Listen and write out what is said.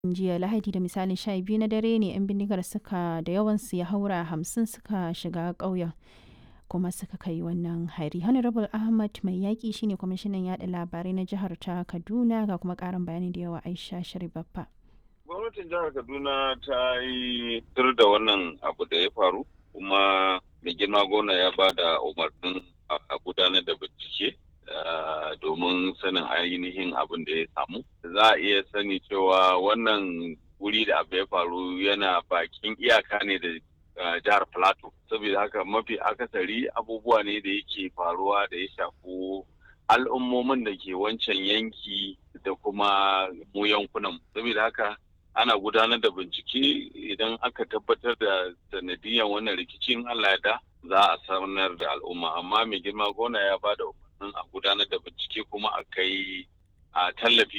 jiya lahadi da misalin sha biyu na dare ne 'yan bindigar suka da yawansu ya haura hamsin suka shiga ƙauyen kuma suka kai wannan hari honorable ahmad mai yaƙi shine kwamishinan yaɗa labarai na jihar ta kaduna ga kuma ƙarin bayani da yawa aisha sharibaffa gwamnatin jihar kaduna ta yi tur da wannan abu da ya faru kuma mai girma gona ya ba da umarnin a gudanar da bincike domin sanin ainihin abin da ya samu za a iya sani cewa wannan wuri da abu ya faru yana bakin iyaka ne da jihar plateau saboda haka mafi akasari abubuwa ne da yake faruwa da ya shafi al'ummomin da ke wancan yanki da kuma mu yankunan saboda haka ana gudanar da bincike idan aka tabbatar da sanadiyan wannan rikicin Allah da za a sanar da al'umma amma mai girma gona ya ba da umarnin a gudanar da bincike kuma a kai a tallafi